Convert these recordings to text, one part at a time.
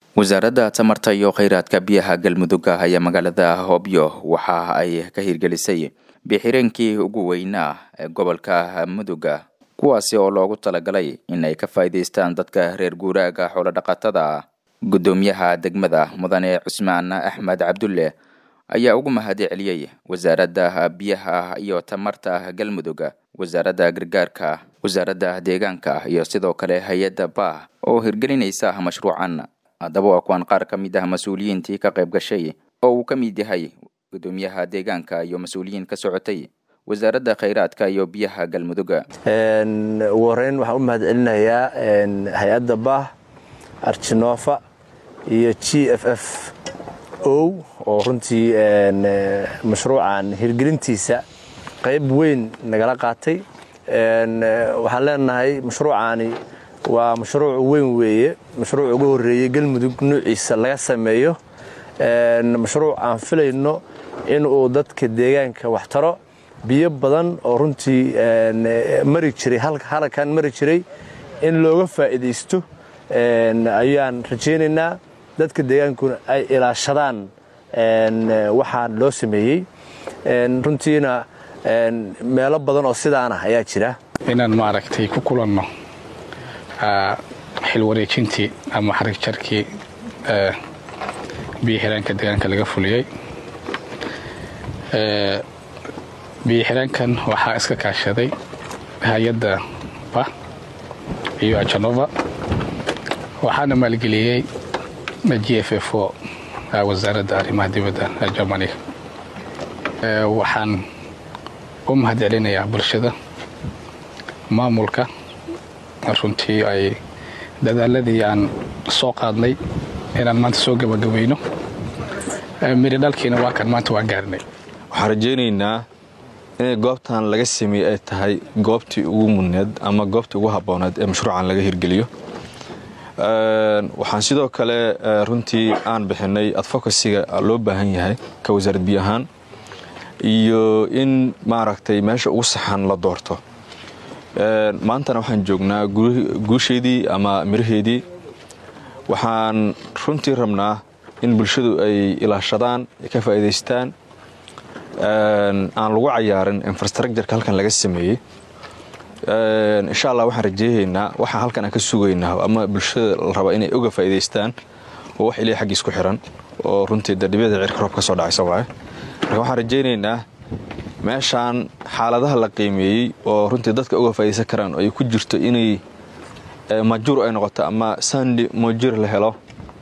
wasaaradda tamarta iyo kheyraadka biyaha galmudug ayaa magaalada hobyo waxa ay ka hirgelisay bixireenkii ugu weynaa ee gobolka muduga kuwaasi oo loogu talagalay in ay ka faa'iidaystaan dadka reer guuraaga xoolodhaqatada guddoomiyaha degmada mudane cusmaan axmed cabdulle ayaa ugu mahadi celiyey wasaaradda biyaha iyo tamarta galmudug wasaaradda gargaarka wasaaradda deegaanka iyo sidoo kale hay-adda baah oo hirgelinaysa mashruucan haddaba waa kuwan qaar ka mid ah mas-uuliyiintii ka qayb gashay oo uu ka mid yahay guddoomiyaha deegaanka iyo mas-uuliyiin ka socotay wasaaradda kheyraadka iyo biyaha galmudug ugu horeyn waxaan u mahad celinayaa hay-adda baah arjinofa iyo g f f o oo runtii mashruucan hirgelintiisa qayb weyn nagala qaatay waxaan leenahay mashruucaani waa mashruuc weyn weeye mashruuc ugu horeeyey galmudug nuuciisa laga sameeyo mashruuc aan filayno inuu dadka deegaanka wax taro biyo badan oo runtii mari jiray halkan mari jiray in looga faa'iidaysto ayaan rajaynaynaa dadka deegaankuna ay ilaashadaan waxaan loo sameeyey runtiina meelo badan oo sidaanah ayaa jira inaan maaragtay ku kulanno xil wareejintii ama xarig jarkii biyo xiraanka deegaanka laga fuliyey biyo xiraankan waxaa iska kaashaday hay-adda ba iyo ajanova waxaana maalgeliyey g f f o wasaaradda arrimaha dibadda ee germaniga waxaan u mahad celinayaa bulshada maamulka runtii ay dadaaladii aan soo qaadnay inaan maanta soo gabagabayno miri dhalkiina waa kan maanta waa gaarnay waxaan rajaynaynaa inay goobtan laga sameeyey ay tahay goobtii ugu mudneed ama goobtii ugu habbooneed ee mashruucan laga hirgeliyo waxaan sidoo kale runtii aan bixinay adfocasiga loo baahan yahay ka wasaarad biyo ahaan iyo in maaragtay meesha ugu saxan la doorto maantana waxaan joognaa guusheedii ama miraheedii waxaan runtii rabnaa in bulshadu ay ilaashadaan ay ka faa'iidaystaan aan lagu cayaarin infrastructureka halkan laga sameeyey insha allah waxaan rajeehaynaa waxaa halkan aan ka sugaynaa ama bulshada la raba inay oga faa'iidaystaan oo wax ilay xaggiis ku xiran oo runtii dadhibada cirka roob ka soo dhacaysa waaye marka waxaan rajaynaynaa meeshaan xaaladaha la qiimeeyey oo runtii dadka uga faa'iidaysan karaan ay ku jirto inay majuur ay noqoto ama sandi majuur la helo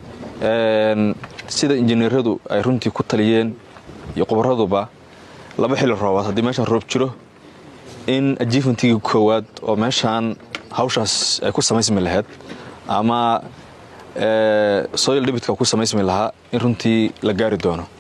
sida injineeradu ay runtii ku taliyeen iyo khubaraduba laba xilli roobaad haddii meeshaan roob jiro in ajiifantigii koowaad oo meeshaan hawshaas ay ku samaysmi lahayd ama soil dhibitka ku samaysmi lahaa in runtii la gaari doono